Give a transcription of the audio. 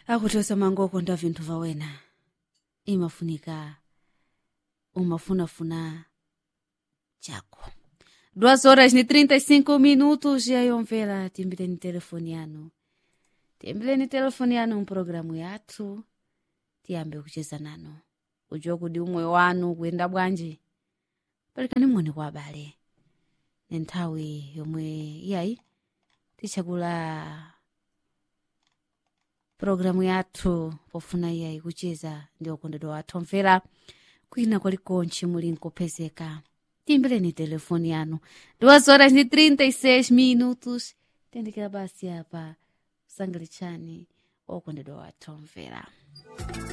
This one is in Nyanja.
akuti osamangokonda vinthu vawena imafunika umafunafuna chako duas horas ni 35 minutos yayomvera timbireni telefoni yanu timbireni telefoni yanu mpulogalamu yathu tiyambe kucheza nanu ujiwa kudi umoyo wanu kuyenda bwanji palikani moni kwa abale ni nthawi yomwe iyayi tichakula pulogalamu yathu pofuna iyayi kucheza ndi okondedwa wathu omvera kwina kwalikonche muli nkupezeka timbireni telefoni yanu duas horas ni 36 minutos tendekera basi apa sangalichani okondedwa wathu omvera